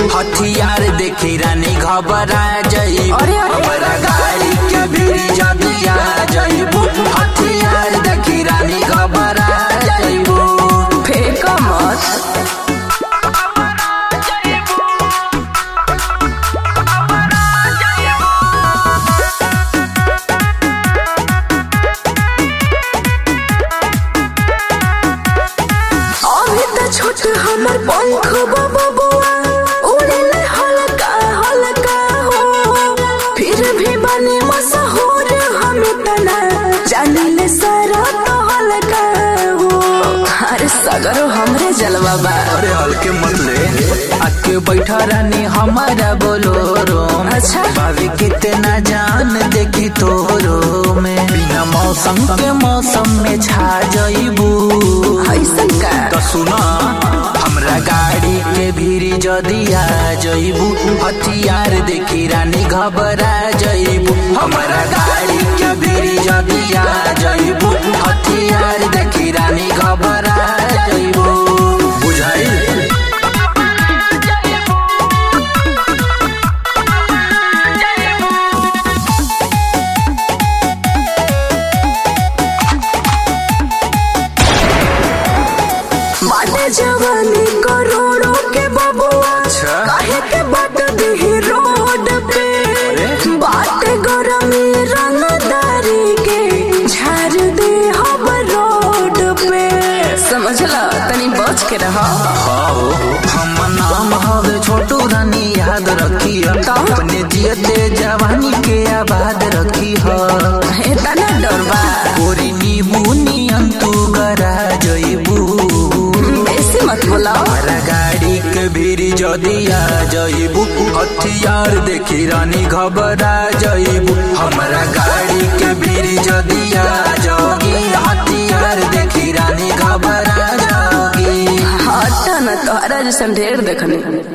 हथियार देखी रानी घबरा जइबू अरे, अरे। हमरा गाड़ी के भीड़ जदी आ जइबू हथियार देखी रानी घबरा जइबू फेंक मत अभी त छोट हमर पंख बबुआ उड़ेले हल्का हल्का हो फिर भी बने मशहूर हम तना जानिले सारा तो हल्का हो अरे सगरो हमरे जलवा बा अरे हल्के मत ले आके बैठा रानी हमारा बोलोरो में। अच्छा। भाभी कितना जान देखी तोरो में बिना मौसम के मौसम में छा जइबू ऐसन का तो सुना हमरा गाड़ी के भीड़ जदी आ जइबू हथियार देखी रानी घबरा जइबू हमरा गाड़ी के भीड़ जदी आ जइबू हथियार देखी रानी घबरा जइबू बुझाइल बाटे जवानी करोड़ों के बबुआ अच्छा। काहे के बाट दी रोड पे बाटे गरमी रंगदारी के झाड़ दे हम रोड पे समझला तनी बच के रह आओ हम नाम हवे छोटू रानी याद रखी अपने जियते जवानी के आबाद रखी हो इतना डर बा गोरी नीबू नियन तू गरा जइबू बेसी मत बोलाओ हमारा गाड़ी के भीड़ जदी आ जइबू हथियार देखी रानी घबरा जइबू हमारा गाड़ी के भीड़ जदी आ जगी हथियार देखी रानी घबरा जगी हटा न तोहरा जैसन ढेर देखनी